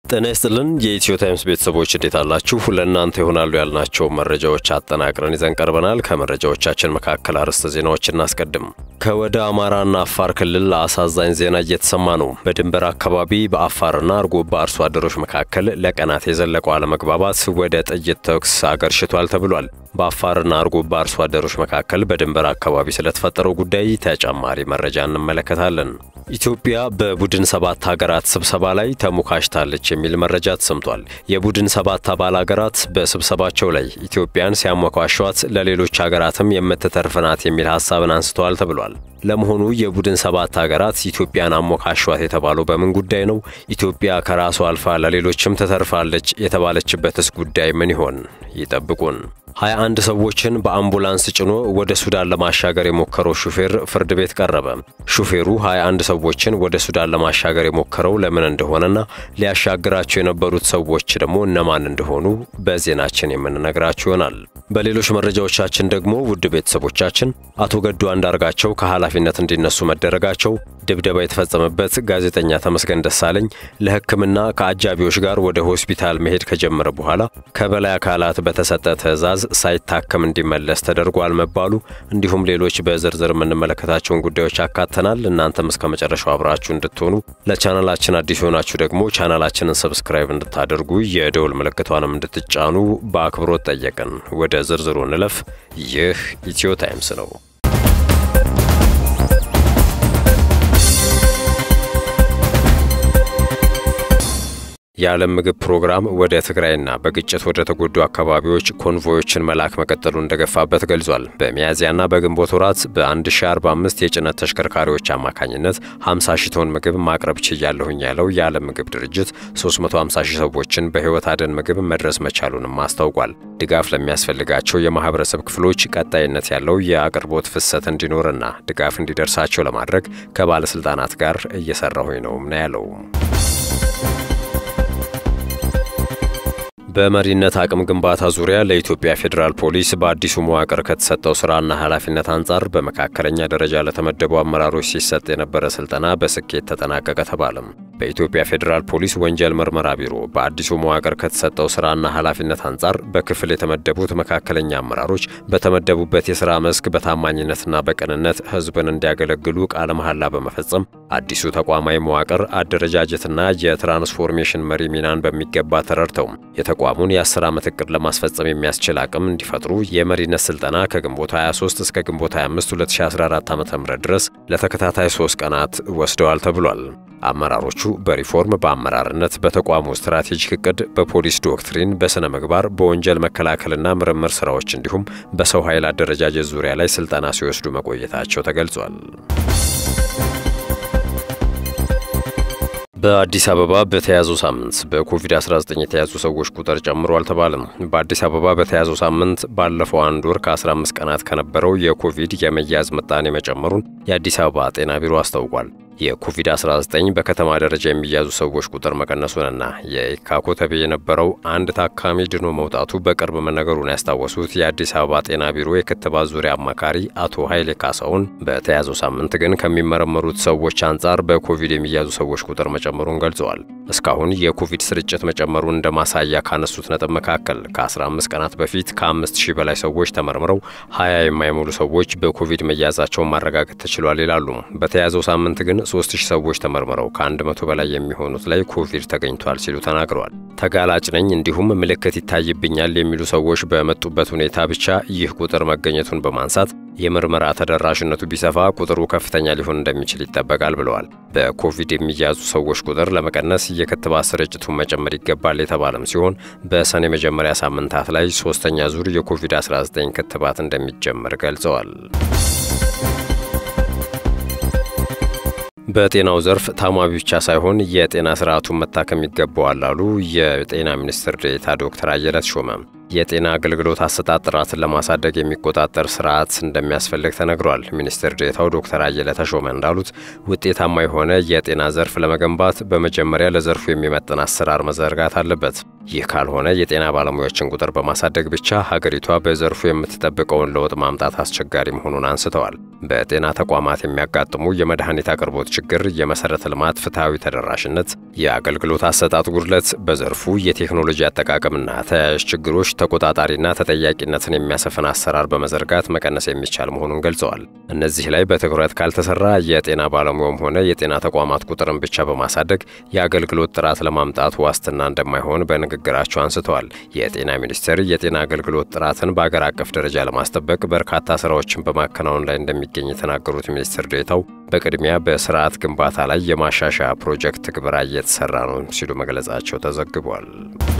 ጤና ይስጥልን የኢትዮ ታይምስ ቤተሰቦች እንዴት አላችሁ? ለእናንተ ይሆናሉ ያልናቸው መረጃዎች አጠናቅረን ይዘን ቀርበናል። ከመረጃዎቻችን መካከል አርዕስተ ዜናዎች እናስቀድም። ከወደ አማራና አፋር ክልል አሳዛኝ ዜና እየተሰማ ነው። በድንበር አካባቢ በአፋርና አርጎባ አርሶ አደሮች መካከል ለቀናት የዘለቀው አለመግባባት ወደ ጥይት ተኩስ አገርሽቷል ተብሏል። በአፋርና አርጎባ አርሶ አደሮች መካከል በድንበር አካባቢ ስለተፈጠረው ጉዳይ ተጨማሪ መረጃ እንመለከታለን። ኢትዮጵያ በቡድን ሰባት ሀገራት ስብሰባ ላይ ተሞካሽታለች የሚል መረጃ ተሰምቷል። የቡድን ሰባት አባል ሀገራት በስብሰባቸው ላይ ኢትዮጵያን ሲያሞካሿት ለሌሎች ሀገራትም የምትተርፍ ናት የሚል ሀሳብን አንስተዋል ተብሏል። ለመሆኑ የቡድን ሰባት ሀገራት ኢትዮጵያን አሞካሿት የተባለው በምን ጉዳይ ነው? ኢትዮጵያ ከራሷ አልፋ ለሌሎችም ትተርፋለች የተባለችበትስ ጉዳይ ምን ይሆን? ይጠብቁን። 21 ሰዎችን በአምቡላንስ ጭኖ ወደ ሱዳን ለማሻገር የሞከረው ሹፌር ፍርድ ቤት ቀረበ። ሹፌሩ 21 ሰዎችን ወደ ሱዳን ለማሻገር የሞከረው ለምን እንደሆነና ሊያሻግራቸው የነበሩት ሰዎች ደግሞ እነማን እንደሆኑ በዜናችን የምንነግራችሁ ይሆናል። በሌሎች መረጃዎቻችን ደግሞ ውድ ቤተሰቦቻችን አቶ ገዱ አንዳርጋቸው ከኃላፊነት እንዲነሱ መደረጋቸው፣ ድብደባ የተፈጸመበት ጋዜጠኛ ተመስገን ደሳለኝ ለሕክምና ከአጃቢዎች ጋር ወደ ሆስፒታል መሄድ ከጀመረ በኋላ ከበላይ አካላት በተሰጠ ትዕዛዝ ሳይታከም እንዲመለስ ተደርጓል መባሉ እንዲሁም ሌሎች በዝርዝር የምንመለከታቸውን ጉዳዮች አካተናል። እናንተም እስከ መጨረሻው አብራችሁ እንድትሆኑ ለቻናላችን አዲስ የሆናችሁ ደግሞ ቻናላችንን ሰብስክራይብ እንድታደርጉ የደውል ምልክቷንም እንድትጫኑ በአክብሮት ጠየቅን። ወደ ዝርዝሩ እንለፍ። ይህ ኢትዮ ታይምስ ነው። የዓለም ምግብ ፕሮግራም ወደ ትግራይና በግጭት ወደ ተጎዱ አካባቢዎች ኮንቮዮችን መላክ መቀጠሉ እንደገፋበት ገልጿል። በሚያዝያና በግንቦት ወራት በ1045 የጭነት ተሽከርካሪዎች አማካኝነት 50 ሺህ ቶን ምግብ ማቅረብ ችያለሁኝ ያለው የዓለም ምግብ ድርጅት 350 ሺህ ሰዎችን በሕይወት አድን ምግብ መድረስ መቻሉንም አስታውቋል። ድጋፍ ለሚያስፈልጋቸው የማህበረሰብ ክፍሎች ቀጣይነት ያለው የአቅርቦት ፍሰት እንዲኖርና ድጋፍ እንዲደርሳቸው ለማድረግ ከባለሥልጣናት ጋር እየሰራሁኝ ነውም ነው ያለው። በመሪነት አቅም ግንባታ ዙሪያ ለኢትዮጵያ ፌዴራል ፖሊስ በአዲሱ መዋቅር ከተሰጠው ስራና ኃላፊነት አንጻር በመካከለኛ ደረጃ ለተመደቡ አመራሮች ሲሰጥ የነበረ ስልጠና በስኬት ተጠናቀቀ ተባለም። በኢትዮጵያ ፌዴራል ፖሊስ ወንጀል ምርመራ ቢሮ በአዲሱ መዋቅር ከተሰጠው ስራና ኃላፊነት አንጻር በክፍል የተመደቡት መካከለኛ አመራሮች በተመደቡበት የሥራ መስክ በታማኝነትና በቅንነት ሕዝብን እንዲያገለግሉ ቃለ መሐላ በመፈጸም አዲሱ ተቋማዊ መዋቅር አደረጃጀትና የትራንስፎርሜሽን መሪ ሚናን በሚገባ ተረድተው የተቋሙን የ10 ዓመት እቅድ ለማስፈጸም የሚያስችል አቅም እንዲፈጥሩ የመሪነት ስልጠና ከግንቦት 23 እስከ ግንቦት 25 2014 ዓ.ም ድረስ ለተከታታይ ሶስት ቀናት ወስደዋል ተብሏል። አመራሮቹ በሪፎርም፣ በአመራርነት፣ በተቋሙ ስትራቴጂክ እቅድ፣ በፖሊስ ዶክትሪን፣ በሥነ ምግባር፣ በወንጀል መከላከልና ምርምር ሥራዎች እንዲሁም በሰው ኃይል አደረጃጀት ዙሪያ ላይ ስልጠና ሲወስዱ መቆየታቸው ተገልጿል። በአዲስ አበባ በተያዘው ሳምንት በኮቪድ-19 የተያዙ ሰዎች ቁጥር ጨምሮ አልተባለም። በአዲስ አበባ በተያዘው ሳምንት ባለፈው አንድ ወር ከ15 ቀናት ከነበረው የኮቪድ የመያዝ ምጣኔ መጨመሩን የአዲስ አበባ ጤና ቢሮ አስታውቋል። የኮቪድ-19 በከተማ ደረጃ የሚያዙ ሰዎች ቁጥር መቀነሱንና የየካ ኮተቤ የነበረው አንድ ታካሚ ድኖ መውጣቱ በቅርብ መነገሩን ያስታወሱት የአዲስ አበባ ጤና ቢሮ የክትባት ዙሪያ አማካሪ አቶ ኃይሌ ካሳውን በተያዘው ሳምንት ግን ከሚመረመሩት ሰዎች አንጻር በኮቪድ የሚያዙ ሰዎች ቁጥር መጨመሩን ገልጸዋል። እስካሁን የኮቪድ ስርጭት መጨመሩን እንደ ማሳያ ካነሱት ነጥብ መካከል ከ15 ቀናት በፊት ከ5 ሺህ በላይ ሰዎች ተመርምረው 20 የማይሞሉ ሰዎች በኮቪድ መያዛቸውን ማረጋገጥ ተችሏል ይላሉ። በተያዘው ሳምንት ግን 3000 ሰዎች ተመርምረው ከ100 በላይ የሚሆኑት ላይ ኮቪድ ተገኝቷል ሲሉ ተናግረዋል። ተጋላጭ ነኝ እንዲሁም ምልክት ይታይብኛል የሚሉ ሰዎች በመጡበት ሁኔታ ብቻ ይህ ቁጥር መገኘቱን በማንሳት የምርመራ ተደራሽነቱ ቢሰፋ ቁጥሩ ከፍተኛ ሊሆን እንደሚችል ይጠበቃል ብለዋል። በኮቪድ የሚያዙ ሰዎች ቁጥር ለመቀነስ የክትባት ስርጭቱን መጨመር ይገባል የተባለም ሲሆን በሰኔ መጀመሪያ ሳምንታት ላይ ሶስተኛ ዙር የኮቪድ-19 ክትባት እንደሚጀመር ገልጸዋል። በጤናው ዘርፍ ታማሚ ብቻ ሳይሆን የጤና ስርዓቱን መታከም ይገባዋል አሉ የጤና ሚኒስትር ዴኤታ ዶክተር አየለ ተሾመ። የጤና አገልግሎት አሰጣጥ ጥራትን ለማሳደግ የሚቆጣጠር ስርዓት እንደሚያስፈልግ ተነግሯል። ሚኒስትር ዴኤታው ዶክተር አየለ ተሾመ እንዳሉት ውጤታማ የሆነ የጤና ዘርፍ ለመገንባት በመጀመሪያ ለዘርፉ የሚመጥን አሰራር መዘርጋት አለበት። ይህ ካልሆነ የጤና ባለሙያዎችን ቁጥር በማሳደግ ብቻ ሀገሪቷ በዘርፉ የምትጠብቀውን ለውጥ ማምጣት አስቸጋሪ መሆኑን አንስተዋል። በጤና ተቋማት የሚያጋጥሙ የመድኃኒት አቅርቦት ችግር፣ የመሰረተ ልማት ፍትሐዊ ተደራሽነት፣ የአገልግሎት አሰጣጥ ጉድለት፣ በዘርፉ የቴክኖሎጂ አጠቃቀምና ተያያዥ ችግሮች ተቆጣጣሪና ተጠያቂነትን የሚያሰፍን አሰራር በመዘርጋት መቀነስ የሚቻል መሆኑን ገልጸዋል። እነዚህ ላይ በትኩረት ካልተሰራ የጤና ባለሙያውም ሆነ የጤና ተቋማት ቁጥርን ብቻ በማሳደግ የአገልግሎት ጥራት ለማምጣት ዋስትና እንደማይሆን በንግግራቸው አንስተዋል። የጤና ሚኒስቴር የጤና አገልግሎት ጥራትን በአገር አቀፍ ደረጃ ለማስጠበቅ በርካታ ስራዎችን በማከናወን ላይ እንደሚገኝ የተናገሩት ሚኒስትር ዴኤታው በቅድሚያ በስርዓት ግንባታ ላይ የማሻሻያ ፕሮጀክት ትግበራ እየተሰራ ነው ሲሉ መግለጻቸው ተዘግቧል።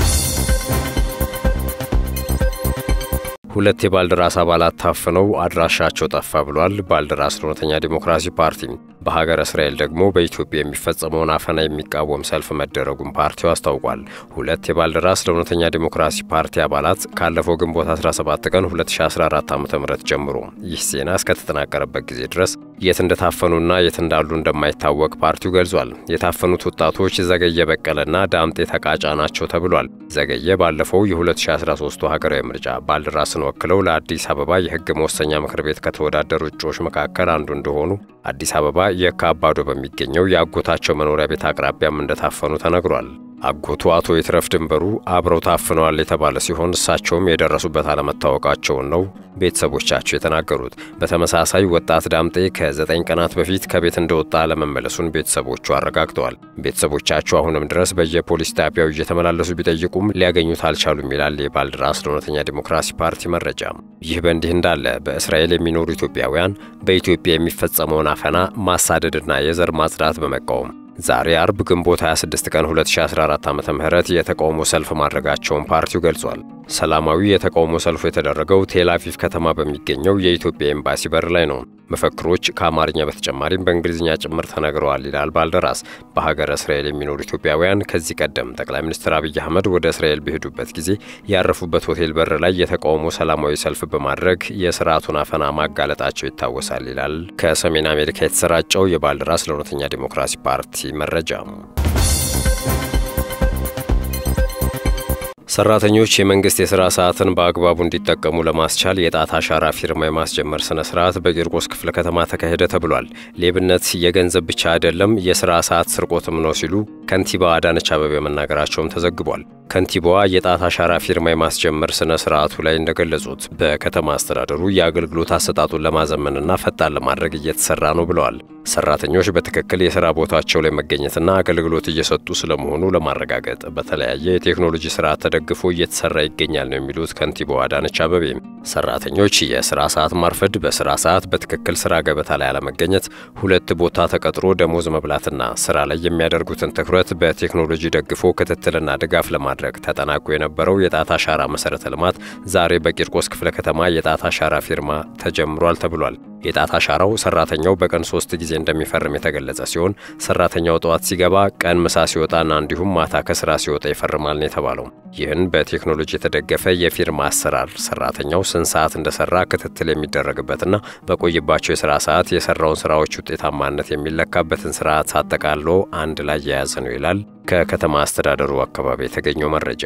ሁለት የባልደራስ አባላት ታፍነው አድራሻቸው ጠፋ ብሏል። ባልደራስ ለእውነተኛ ዲሞክራሲ ፓርቲ በሀገረ እስራኤል ደግሞ በኢትዮጵያ የሚፈጸመውን አፈና የሚቃወም ሰልፍ መደረጉን ፓርቲው አስታውቋል። ሁለት የባልደራስ ለእውነተኛ ዲሞክራሲ ፓርቲ አባላት ካለፈው ግንቦት 17 ቀን 2014 ዓ ም ጀምሮ ይህ ዜና እስከተጠናቀረበት ጊዜ ድረስ የት እንደታፈኑና የት እንዳሉ እንደማይታወቅ ፓርቲው ገልጿል። የታፈኑት ወጣቶች ዘገየ በቀለና ዳምጤ ተቃጫ ናቸው ተብሏል። ዘገየ ባለፈው የ2013 ሀገራዊ ምርጫ ባልደራስን ወክለው ለአዲስ አበባ የሕግ መወሰኛ ምክር ቤት ከተወዳደሩ እጩዎች መካከል አንዱ እንደሆኑ አዲስ አበባ የካ አባዶ በሚገኘው የአጎታቸው መኖሪያ ቤት አቅራቢያም እንደታፈኑ ተነግሯል። አጎቱ አቶ ይትረፍ ድንበሩ አብረው ታፍነዋል የተባለ ሲሆን እሳቸውም የደረሱበት አለመታወቃቸውን ነው ቤተሰቦቻቸው የተናገሩት። በተመሳሳይ ወጣት ዳምጤ ከዘጠኝ ቀናት በፊት ከቤት እንደወጣ አለመመለሱን ቤተሰቦቹ አረጋግጠዋል። ቤተሰቦቻቸው አሁንም ድረስ በየፖሊስ ጣቢያው እየተመላለሱ ቢጠይቁም ሊያገኙት አልቻሉም ይላል የባልደራስ ለእውነተኛ ዲሞክራሲ ፓርቲ መረጃ። ይህ በእንዲህ እንዳለ በእስራኤል የሚኖሩ ኢትዮጵያውያን በኢትዮጵያ የሚፈጸመውን አፈና ማሳደድና የዘር ማጽዳት በመቃወም ዛሬ አርብ ግንቦት 26 ቀን 2014 ዓ.ም የተቃውሞ ሰልፍ ማድረጋቸውን ፓርቲው ገልጿል። ሰላማዊ የተቃውሞ ሰልፉ የተደረገው ቴል አቪቭ ከተማ በሚገኘው የኢትዮጵያ ኤምባሲ በር ላይ ነው። መፈክሮች ከአማርኛ በተጨማሪም በእንግሊዝኛ ጭምር ተነግረዋል ይላል ባልደራስ። በሀገረ እስራኤል የሚኖሩ ኢትዮጵያውያን ከዚህ ቀደም ጠቅላይ ሚኒስትር አብይ አህመድ ወደ እስራኤል በሄዱበት ጊዜ ያረፉበት ሆቴል በር ላይ የተቃውሞ ሰላማዊ ሰልፍ በማድረግ የስርዓቱን አፈና ማጋለጣቸው ይታወሳል ይላል ከሰሜን አሜሪካ የተሰራጨው የባልደራስ ለእውነተኛ ዲሞክራሲ ፓርቲ መረጃ። ሰራተኞች የመንግስት የሥራ ሰዓትን በአግባቡ እንዲጠቀሙ ለማስቻል የጣት አሻራ ፊርማ የማስጀመር ሥነ ሥርዓት በቂርቆስ ክፍለ ከተማ ተካሄደ ተብሏል። ሌብነት የገንዘብ ብቻ አይደለም፣ የሥራ ሰዓት ስርቆትም ነው ሲሉ ከንቲባ አዳነች አቤቤ መናገራቸውም ተዘግቧል። ከንቲባዋ የጣት አሻራ ፊርማ የማስጀመር ሥነ ሥርዓቱ ላይ እንደገለጹት በከተማ አስተዳደሩ የአገልግሎት አሰጣጡን ለማዘመንና ፈጣን ለማድረግ እየተሰራ ነው ብለዋል። ሰራተኞች በትክክል የሥራ ቦታቸው ላይ መገኘትና አገልግሎት እየሰጡ ስለመሆኑ ለማረጋገጥ በተለያየ የቴክኖሎጂ ስርዓት ተደግፎ እየተሰራ ይገኛል ነው የሚሉት ከንቲባዋ አዳነች አቤቤ። ሰራተኞች የሥራ ሰዓት ማርፈድ፣ በሥራ ሰዓት በትክክል ሥራ ገበታ ላይ አለመገኘት፣ ሁለት ቦታ ተቀጥሮ ደሞዝ መብላትና ሥራ ላይ የሚያደርጉትን ትኩረት በቴክኖሎጂ ደግፎ ክትትልና ድጋፍ ለማድረግ ተጠናቆ የነበረው የጣት አሻራ መሠረተ ልማት ዛሬ በቂርቆስ ክፍለ ከተማ የጣት አሻራ ፊርማ ተጀምሯል ተብሏል። የጣት አሻራው ሰራተኛው በቀን ሶስት ጊዜ እንደሚፈርም የተገለጸ ሲሆን ሰራተኛው ጠዋት ሲገባ፣ ቀን ምሳ ሲወጣና እንዲሁም ማታ ከስራ ሲወጣ ይፈርማል ነው የተባለው። ይህን በቴክኖሎጂ የተደገፈ የፊርማ አሰራር ሰራተኛው ስንት ሰዓት እንደሰራ ክትትል የሚደረግበትና በቆይባቸው የስራ ሰዓት የሰራውን ስራዎች ውጤታማነት የሚለካበትን ስርዓት አጠቃሎ አንድ ላይ የያዘ ነው ይላል ከከተማ አስተዳደሩ አካባቢ የተገኘው መረጃ።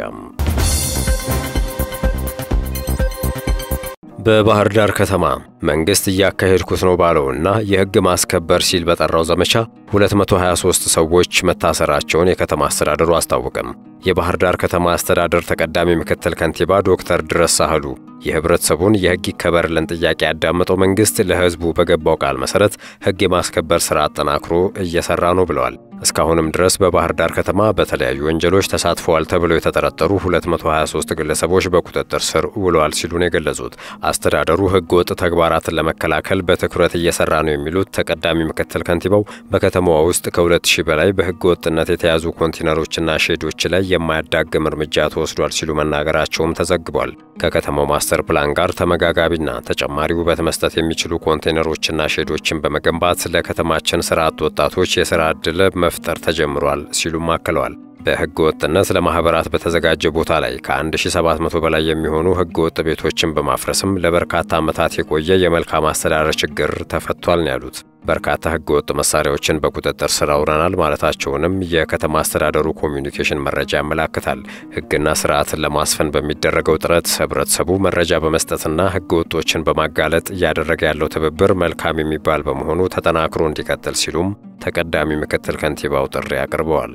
በባህር ዳር ከተማ መንግስት እያካሄድኩት ነው ባለውና የሕግ ማስከበር ሲል በጠራው ዘመቻ 223 ሰዎች መታሰራቸውን የከተማ አስተዳደሩ አስታወቀም። የባህር ዳር ከተማ አስተዳደር ተቀዳሚ ምክትል ከንቲባ ዶክተር ድረስ ሳህሉ የህብረተሰቡን የሕግ ይከበርልን ጥያቄ ያዳመጠው መንግስት ለሕዝቡ በገባው ቃል መሰረት ሕግ የማስከበር ሥራ አጠናክሮ እየሰራ ነው ብለዋል። እስካሁንም ድረስ በባህር ዳር ከተማ በተለያዩ ወንጀሎች ተሳትፈዋል ተብለው የተጠረጠሩ 223 ግለሰቦች በቁጥጥር ስር ውለዋል ሲሉ ነው የገለጹት። አስተዳደሩ ሕገ ወጥ ተግባራትን ለመከላከል በትኩረት እየሰራ ነው የሚሉት ተቀዳሚ ምክትል ከንቲባው በከተማዋ ውስጥ ከ2000 በላይ በሕገ ወጥነት የተያዙ ኮንቴነሮችና ሼዶች ላይ የማያዳግም እርምጃ ተወስዷል ሲሉ መናገራቸውም ተዘግቧል። ከከተማው ማስተር ፕላን ጋር ተመጋጋቢና ተጨማሪ ውበት መስጠት የሚችሉ ኮንቴነሮችና ሼዶችን በመገንባት ለከተማችን ስራ አጥ ወጣቶች የሥራ ዕድል መፍጠር ተጀምሯል ሲሉም አክለዋል። በሕገ ወጥነት ለማኅበራት በተዘጋጀ ቦታ ላይ ከ1700 በላይ የሚሆኑ ሕገ ወጥ ቤቶችን በማፍረስም ለበርካታ ዓመታት የቆየ የመልካም አስተዳደር ችግር ተፈቷል ነው ያሉት። በርካታ ሕገ ወጥ መሳሪያዎችን በቁጥጥር ስር አውለናል ማለታቸውንም የከተማ አስተዳደሩ ኮሚዩኒኬሽን መረጃ ያመላክታል። ሕግና ስርዓትን ለማስፈን በሚደረገው ጥረት ህብረተሰቡ መረጃ በመስጠትና ሕገ ወጦችን በማጋለጥ እያደረገ ያለው ትብብር መልካም የሚባል በመሆኑ ተጠናክሮ እንዲቀጥል ሲሉም ተቀዳሚ ምክትል ከንቲባው ጥሪ አቅርበዋል።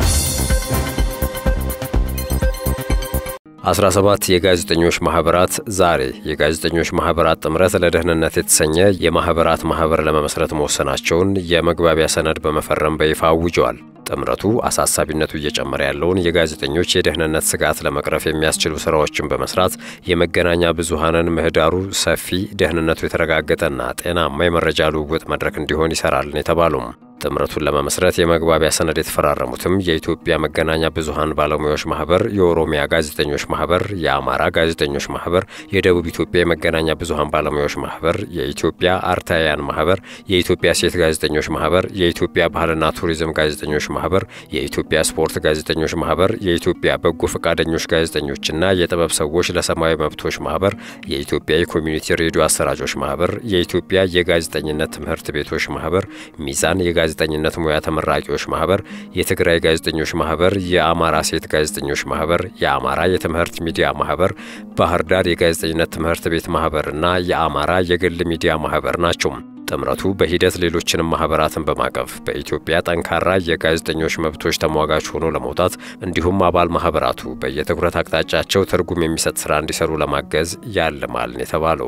17 የጋዜጠኞች ማህበራት ዛሬ የጋዜጠኞች ማህበራት ጥምረት ለደህንነት የተሰኘ የማህበራት ማህበር ለመመስረት መወሰናቸውን የመግባቢያ ሰነድ በመፈረም በይፋ አውጀዋል። ጥምረቱ አሳሳቢነቱ እየጨመረ ያለውን የጋዜጠኞች የደህንነት ስጋት ለመቅረፍ የሚያስችሉ ስራዎችን በመስራት የመገናኛ ብዙሃንን ምህዳሩ ሰፊ፣ ደህንነቱ የተረጋገጠና ጤናማ የመረጃ ልውውጥ መድረክ እንዲሆን ይሰራልን የተባሉም ጥምረቱን ለመመስረት የመግባቢያ ሰነድ የተፈራረሙትም የኢትዮጵያ መገናኛ ብዙሃን ባለሙያዎች ማህበር፣ የኦሮሚያ ጋዜጠኞች ማህበር፣ የአማራ ጋዜጠኞች ማህበር፣ የደቡብ ኢትዮጵያ የመገናኛ ብዙሃን ባለሙያዎች ማህበር፣ የኢትዮጵያ አርታያን ማህበር፣ የኢትዮጵያ ሴት ጋዜጠኞች ማህበር፣ የኢትዮጵያ ባህልና ቱሪዝም ጋዜጠኞች ማህበር፣ የኢትዮጵያ ስፖርት ጋዜጠኞች ማህበር፣ የኢትዮጵያ በጎ ፈቃደኞች ጋዜጠኞችና የጥበብ ሰዎች ለሰብአዊ መብቶች ማህበር፣ የኢትዮጵያ የኮሚኒቲ ሬዲዮ አሰራጮች ማህበር፣ የኢትዮጵያ የጋዜጠኝነት ትምህርት ቤቶች ማህበር፣ ሚዛን የጋዜጠኝነት ሙያ ተመራቂዎች ማህበር፣ የትግራይ ጋዜጠኞች ማህበር፣ የአማራ ሴት ጋዜጠኞች ማህበር፣ የአማራ የትምህርት ሚዲያ ማህበር፣ ባህር ዳር የጋዜጠኝነት ትምህርት ቤት ማህበርና የአማራ የግል ሚዲያ ማህበር ናቸው። ጥምረቱ በሂደት ሌሎችንም ማህበራትን በማቀፍ በኢትዮጵያ ጠንካራ የጋዜጠኞች መብቶች ተሟጋች ሆኖ ለመውጣት እንዲሁም አባል ማህበራቱ በየትኩረት አቅጣጫቸው ትርጉም የሚሰጥ ስራ እንዲሰሩ ለማገዝ ያልማል የተባለው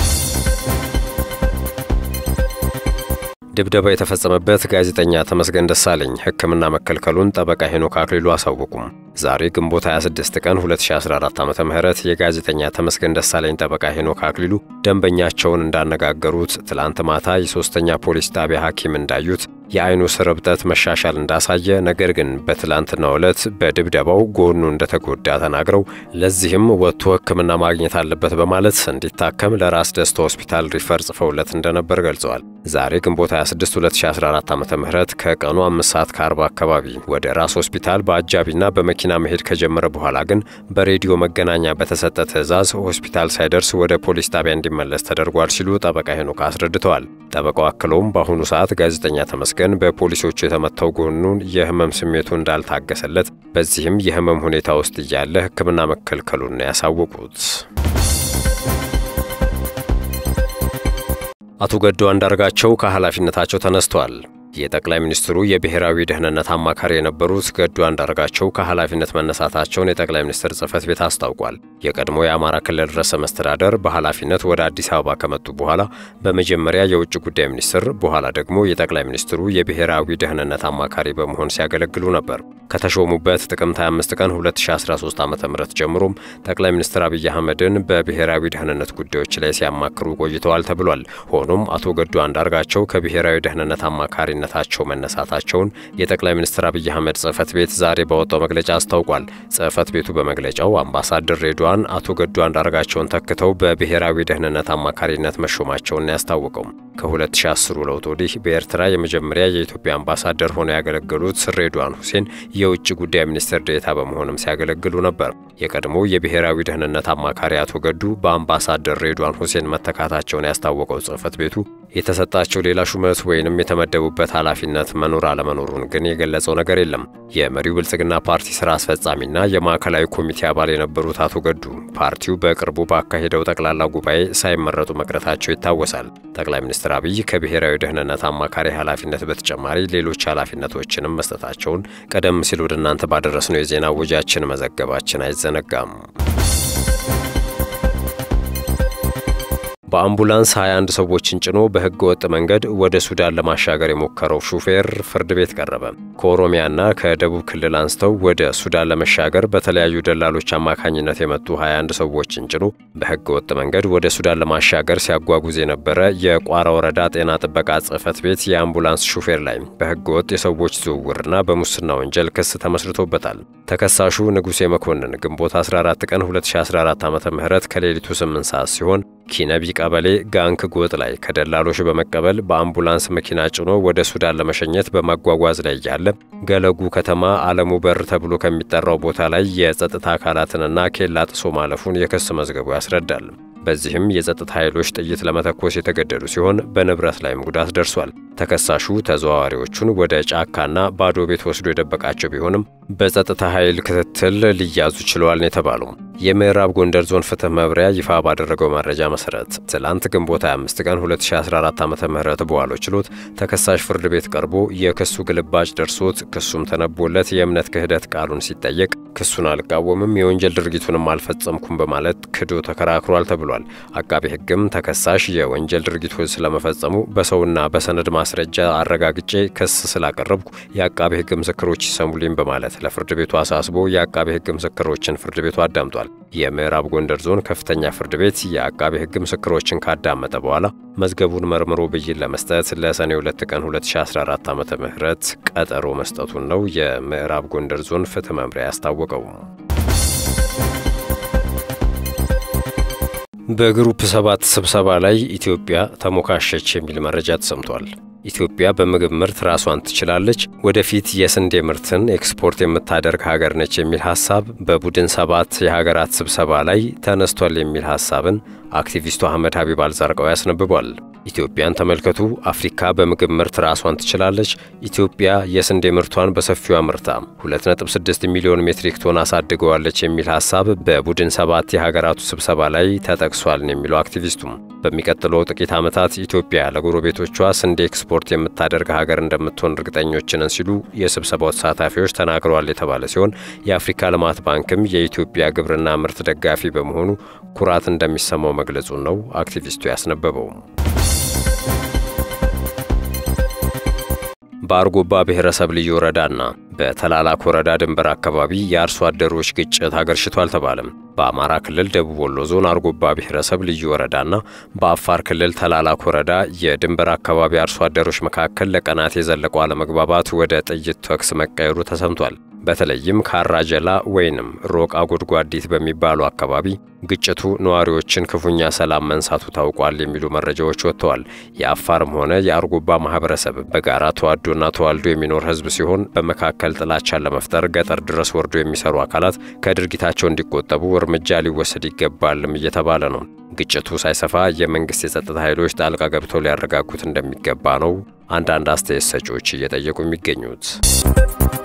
ድብደባ የተፈጸመበት ጋዜጠኛ ተመስገን ደሳለኝ ሕክምና መከልከሉን ጠበቃ ሄኖክ አክሊሉ አሳወቁም። ዛሬ ግንቦት 26 ቀን 2014 ዓ ም የጋዜጠኛ ተመስገን ደሳለኝ ጠበቃ ሄኖክ አክሊሉ ደንበኛቸውን እንዳነጋገሩት ትላንት ማታ የሶስተኛ ፖሊስ ጣቢያ ሐኪም እንዳዩት የአይኑ ስር እብጠት መሻሻል እንዳሳየ፣ ነገር ግን በትላንትናው ዕለት በድብደባው ጎኑ እንደተጎዳ ተናግረው ለዚህም ወጥቶ ሕክምና ማግኘት አለበት በማለት እንዲታከም ለራስ ደስታ ሆስፒታል ሪፈር ጽፈውለት እንደነበር ገልጸዋል። ዛሬ ግንቦት 26 2014 ዓ ም ከቀኑ 5 ሰዓት ከ40 አካባቢ ወደ ራስ ሆስፒታል በአጃቢና በመኪና መሄድ ከጀመረ በኋላ ግን በሬዲዮ መገናኛ በተሰጠ ትዕዛዝ ሆስፒታል ሳይደርስ ወደ ፖሊስ ጣቢያ እንዲመለስ ተደርጓል ሲሉ ጠበቃ ሄኖክ አስረድተዋል። ጠበቃው አክለውም በአሁኑ ሰዓት ጋዜጠኛ ተመስገን በፖሊሶቹ የተመታው ጎኑን የህመም ስሜቱ እንዳልታገሰለት፣ በዚህም የህመም ሁኔታ ውስጥ እያለ ሕክምና መከልከሉን ነው ያሳወቁት። አቶ ገዱ አንዳርጋቸው ከኃላፊነታቸው ተነስተዋል። የጠቅላይ ሚኒስትሩ የብሔራዊ ደህንነት አማካሪ የነበሩት ገዱ አንዳርጋቸው ከኃላፊነት መነሳታቸውን የጠቅላይ ሚኒስትር ጽህፈት ቤት አስታውቋል። የቀድሞ የአማራ ክልል ርዕሰ መስተዳደር በኃላፊነት ወደ አዲስ አበባ ከመጡ በኋላ በመጀመሪያ የውጭ ጉዳይ ሚኒስትር፣ በኋላ ደግሞ የጠቅላይ ሚኒስትሩ የብሔራዊ ደህንነት አማካሪ በመሆን ሲያገለግሉ ነበር። ከተሾሙበት ጥቅምት 25 ቀን 2013 ዓ ም ጀምሮም ጠቅላይ ሚኒስትር አብይ አህመድን በብሔራዊ ደህንነት ጉዳዮች ላይ ሲያማክሩ ቆይተዋል ተብሏል። ሆኖም አቶ ገዱ አንዳርጋቸው ከብሔራዊ ደህንነት አማካሪ ነታቸው መነሳታቸውን የጠቅላይ ሚኒስትር አብይ አህመድ ጽህፈት ቤት ዛሬ ባወጣው መግለጫ አስታውቋል። ጽህፈት ቤቱ በመግለጫው አምባሳደር ሬድዋን አቶ ገዱ አንዳርጋቸውን ተክተው በብሔራዊ ደህንነት አማካሪነት መሾማቸውን ያስታወቀው ከ2010 ለውጥ ወዲህ በኤርትራ የመጀመሪያ የኢትዮጵያ አምባሳደር ሆነው ያገለገሉት ሬድዋን ሁሴን የውጭ ጉዳይ ሚኒስትር ዴኤታ በመሆንም ሲያገለግሉ ነበር። የቀድሞ የብሔራዊ ደህንነት አማካሪ አቶ ገዱ በአምባሳደር ሬድዋን ሁሴን መተካታቸውን ያስታወቀው ጽህፈት ቤቱ የተሰጣቸው ሌላ ሹመት ወይንም የተመደቡበት ኃላፊነት መኖር አለመኖሩን ግን የገለጸው ነገር የለም። የመሪው ብልጽግና ፓርቲ ስራ አስፈጻሚና የማዕከላዊ ኮሚቴ አባል የነበሩት አቶ ገዱ ፓርቲው በቅርቡ ባካሄደው ጠቅላላ ጉባኤ ሳይመረጡ መቅረታቸው ይታወሳል። ጠቅላይ ሚኒስትር አብይ ከብሔራዊ ደህንነት አማካሪ ኃላፊነት በተጨማሪ ሌሎች ኃላፊነቶችንም መስጠታቸውን ቀደም ሲል ወደ እናንተ ባደረስነው የዜና ወጃችን መዘገባችን አይዘነጋም። በአምቡላንስ 21 ሰዎችን ጭኖ በሕገ ወጥ መንገድ ወደ ሱዳን ለማሻገር የሞከረው ሹፌር ፍርድ ቤት ቀረበ። ከኦሮሚያና ከደቡብ ክልል አንስተው ወደ ሱዳን ለመሻገር በተለያዩ ደላሎች አማካኝነት የመጡ 21 ሰዎችን ጭኖ በሕገ ወጥ መንገድ ወደ ሱዳን ለማሻገር ሲያጓጉዝ የነበረ የቋራ ወረዳ ጤና ጥበቃ ጽሕፈት ቤት የአምቡላንስ ሹፌር ላይ በሕገ ወጥ የሰዎች ዝውውርና በሙስና ወንጀል ክስ ተመስርቶበታል። ተከሳሹ ንጉሴ መኮንን ግንቦት 14 ቀን 2014 ዓ ም ከሌሊቱ 8 ሰዓት ሲሆን ኪነቢ ቀበሌ ጋንክ ጎጥ ላይ ከደላሎች በመቀበል በአምቡላንስ መኪና ጭኖ ወደ ሱዳን ለመሸኘት በማጓጓዝ ላይ እያለ ገለጉ ከተማ አለሙ በር ተብሎ ከሚጠራው ቦታ ላይ የጸጥታ አካላትንና ኬላ ጥሶ ማለፉን የክስ መዝገቡ ያስረዳል። በዚህም የጸጥታ ኃይሎች ጥይት ለመተኮስ የተገደዱ ሲሆን በንብረት ላይም ጉዳት ደርሷል። ተከሳሹ ተዘዋዋሪዎቹን ወደ ጫካና ባዶ ቤት ወስዶ የደበቃቸው ቢሆንም በጸጥታ ኃይል ክትትል ሊያዙ ችለዋል ነው የተባሉ። የምዕራብ ጎንደር ዞን ፍትህ መምሪያ ይፋ ባደረገው መረጃ መሰረት ትላንት ግንቦት 25 ቀን 2014 ዓ ም በዋለው ችሎት ተከሳሽ ፍርድ ቤት ቀርቦ የክሱ ግልባጭ ደርሶት ክሱም ተነቦለት የእምነት ክህደት ቃሉን ሲጠየቅ ክሱን አልቃወምም፣ የወንጀል ድርጊቱንም አልፈጸምኩም በማለት ክዶ ተከራክሯል ተብሏል። አቃቤ ሕግም ተከሳሽ የወንጀል ድርጊቱን ስለመፈጸሙ በሰውና በሰነድ ማስረጃ አረጋግጬ ክስ ስላቀረብኩ የአቃቤ ሕግ ምስክሮች ይሰሙልኝ በማለት ለፍርድ ቤቱ አሳስቦ የአቃቤ ሕግ ምስክሮችን ፍርድ ቤቱ አዳምጧል። የምዕራብ ጎንደር ዞን ከፍተኛ ፍርድ ቤት የአቃቤ ሕግ ምስክሮችን ካዳመጠ በኋላ መዝገቡን መርምሮ ብይን ለመስጠት ለሰኔ 2 ቀን 2014 ዓ ም ቀጠሮ መስጠቱን ነው የምዕራብ ጎንደር ዞን ፍትህ መምሪያ ያስታወቀው። በግሩፕ ሰባት ስብሰባ ላይ ኢትዮጵያ ተሞካሸች የሚል መረጃ ተሰምቷል። ኢትዮጵያ በምግብ ምርት ራሷን ትችላለች፣ ወደፊት የስንዴ ምርትን ኤክስፖርት የምታደርግ ሀገር ነች የሚል ሀሳብ በቡድን ሰባት የሀገራት ስብሰባ ላይ ተነስቷል የሚል ሀሳብን አክቲቪስቱ አህመድ ሀቢብ አልዛርቃዊ ያስነብቧል። ኢትዮጵያን ተመልከቱ፣ አፍሪካ በምግብ ምርት ራሷን ትችላለች፣ ኢትዮጵያ የስንዴ ምርቷን በሰፊው አምርታ 2.6 ሚሊዮን ሜትሪክ ቶን አሳድገዋለች የሚል ሀሳብ በቡድን ሰባት የሀገራቱ ስብሰባ ላይ ተጠቅሷል ነው የሚለው አክቲቪስቱም። በሚቀጥለው ጥቂት ዓመታት ኢትዮጵያ ለጎረቤቶቿ ስንዴ ኤክስፖርት የምታደርግ ሀገር እንደምትሆን እርግጠኞች ነን ሲሉ የስብሰባው ተሳታፊዎች ተናግረዋል የተባለ ሲሆን የአፍሪካ ልማት ባንክም የኢትዮጵያ ግብርና ምርት ደጋፊ በመሆኑ ኩራት እንደሚሰማው መግለጹን ነው አክቲቪስቱ ያስነበበው። በአርጎባ ብሔረሰብ ልዩ ወረዳና በተላላክ ወረዳ ድንበር አካባቢ የአርሶ አደሮች ግጭት አገርሽቷል ተባለም። በአማራ ክልል ደቡብ ወሎ ዞን አርጎባ ብሔረሰብ ልዩ ወረዳና በአፋር ክልል ተላላክ ወረዳ የድንበር አካባቢ አርሶ አደሮች መካከል ለቀናት የዘለቀው አለመግባባት ወደ ጥይት ተኩስ መቀየሩ ተሰምቷል። በተለይም ካራጀላ ወይንም ሮቃ ጎድጓዲት በሚባሉ አካባቢ ግጭቱ ነዋሪዎችን ክፉኛ ሰላም መንሳቱ ታውቋል የሚሉ መረጃዎች ወጥተዋል። የአፋርም ሆነ የአርጎባ ማህበረሰብ በጋራ ተዋዶና ተዋልዶ የሚኖር ሕዝብ ሲሆን በመካከል ጥላቻን ለመፍጠር ገጠር ድረስ ወርዶ የሚሰሩ አካላት ከድርጊታቸው እንዲቆጠቡ እርምጃ ሊወሰድ ይገባልም እየተባለ ነው። ግጭቱ ሳይሰፋ የመንግስት የጸጥታ ኃይሎች ጣልቃ ገብተው ሊያረጋጉት እንደሚገባ ነው አንዳንድ አስተያየት ሰጪዎች እየጠየቁ የሚገኙት።